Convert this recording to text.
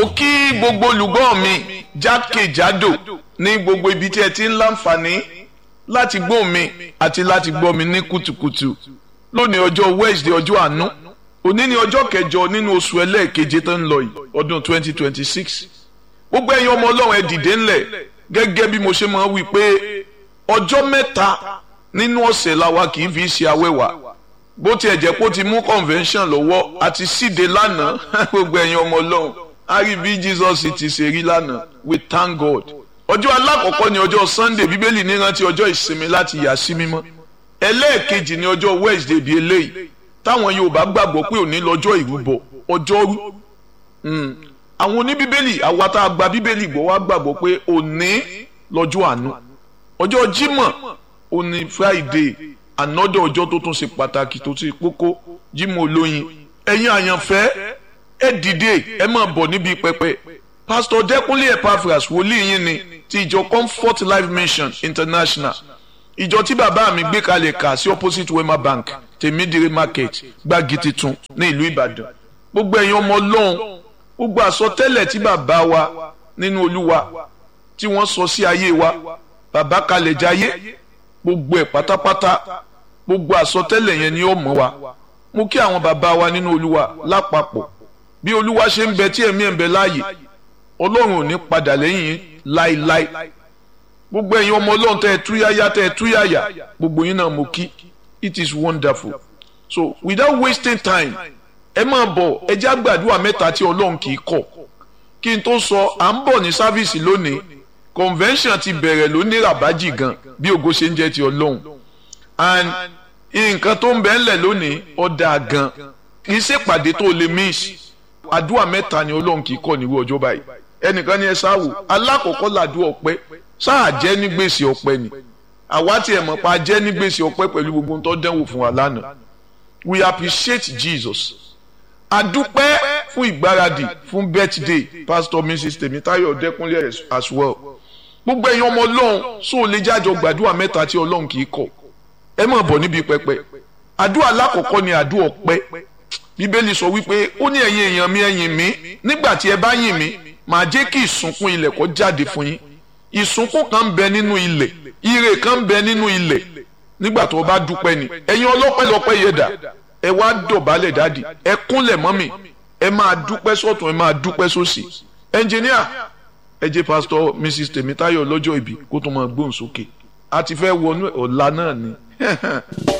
mo kí gbogbo olùgbọ́ mi jákèjádò ní gbogbo ibi tí ẹ ti ń láǹfààní láti gbọ́ mi àti láti gbọ́ mi ní kùtùkùtù lónìí ọjọ́ Wednesday ọjọ́ àánú òní ni ọjọ́ kẹjọ nínú oṣù ẹlẹ́ẹ̀keje tó ń lọ yìí ọdún 2026 gbogbo ẹ̀yin ọmọ ọlọ́run ẹ dìde ńlẹ̀ gẹ́gẹ́ bí mo ṣe máa wí pé ọjọ́ mẹ́ta nínú ọ̀sẹ̀ làwa kì í fi ṣe awẹ́wà bó tiẹ̀ jẹ́ pé ó ti mú convention lọ́wọ́ àti síde lánàá gbogbo ẹ̀yin ọmọ ọlọ́run a rí bí Jesus ti ṣe rí lánàá we thank God ọjọ́ alákọ̀ọ́kọ́ ni ọjọ́ Sunday bíbélì ní rántí ọjọ́ ìsinmi láti yà sí mímọ́ ẹlẹ́ẹ̀kejì ni ọjọ́ Wednesday bíi eléyìí táwọn Yorùbá gbàgbọ́ pé òní lọ́jọ́ ìrúbọ ọjọ́rú àwọn oníbíbélì àwa tá a gba bíbélì gbọ́ wá gbàgbọ́ pé òní lọ́jọ́ àánú ọjọ́ Jímọ̀ òní Friday ànọ́dọ̀ ọjọ́ tó tún ṣe pàtàkì tó ti kókó Jímọ̀ olóyin ẹ̀yin àyànfẹ́ ẹ dìde ẹ máa bọ̀ níbi pẹpẹ Pastor Dẹ́kunlé Epaphras wòlíì yín ni ti ìjọ Comfort Life Mission International ìjọ tí bàbá mi gbé kalẹ̀ kà sí opposite Wema Bank tèmídìrí market gbági titun ní ìlú Ìbàdàn gbogbo ẹ̀yin ọmọ Ọlọ́run gbogbo àsọtẹ́lẹ̀ tí bàbá wa nínú Olúwa tí wọ́n sọ sí ayé wa bàbá kalẹ̀ jayé gbogbo ẹ̀ pátápátá gbogbo àsọtẹ́lẹ̀ yẹn ni ó mọ̀ wa mo kí àwọn bàbá wa nínú Olúwa lápapọ̀ bí Olúwa ṣe ń bẹ tí ẹ̀mí ẹ̀ ń bẹ láàyè Ọlọ́run ò ní padà lẹ́yìn láéláé gbogbo ẹ̀yin ọmọ Ọlọ́run tẹ́ ẹ túyáyá tẹ́ ẹ túyáyá gbogbo yín náà mo kí it is wonderful so without wasting time ẹ máa bọ̀ ẹ jẹ́ àgbàdua mẹ́ta tí Ọlọ́run kì í kọ̀ kí n tó sọ à ń bọ̀ ní sáfíìsì lónìí convention ti bẹ̀rẹ̀ lónìí rabaji gan bí ògo ṣe ń jẹ́ ti Ọlọ́run and nǹkan tó ń bẹ ńlẹ̀ lónìí ọ̀dà gan kì í ṣèpàdé tó lè miss àdúrà mẹ́ta ni Ọlọ́run kì í kọ̀ níwú ọjọ́ báyìí ẹnìkan ní ẹ sáwò alákọ̀ọ́kọ́ làdúrà ọpẹ́ sáà jẹ́ ní gbèsè ọpẹ́ ni àwa tiẹ̀ mọ̀ pa jẹ́ ní gbèsè ọpẹ́ pẹ̀lú gbogbo tó dẹ́wò fún wa lánàá we appreciate Jesus adúpẹ́ fún ìgbáradì fún birthday pastor mrs tèmítáyọ̀ dẹ́kunlé as well gbogbo ẹ̀yin ọmọ ọlọ́run só o lè jájọ gbàdúrà mẹ́ta tí ọlọ́run kì í kọ̀ ẹ máa bọ̀ níbi pẹpẹ àdúrà alákọ̀ọ́kọ́ ni àdúrà ọpẹ́ bíbélì sọ wípé ó ní ẹ̀yin èèyàn mi ẹ̀yìn mi nígbà tí ẹ bá yìn mí màá jẹ́ kí ìsúnkún ilẹ̀ kó jáde fún yín ìsúnkún kan ń bẹ nínú ilẹ̀ ire kan ń bẹ nínú ilẹ̀ nígbà tó o bá dúpẹ́ ni ẹ̀yin ọlọ́pẹ́ lọ́pẹ́ yẹ dà ẹ wá dọ̀bálẹ̀ dáàdì ẹ kúnlẹ̀ mọ́mì ẹ máa dúpẹ́ sọ́tún ẹ máa dúpẹ́ sósì ẹnjìníà ẹ jẹ́ pásítọ̀ mrs tèmítáyọ̀ lọ́jọ́ ìbí kó tó máa gbóhùn sókè a ti fẹ́ wọnú ọ̀la náà ni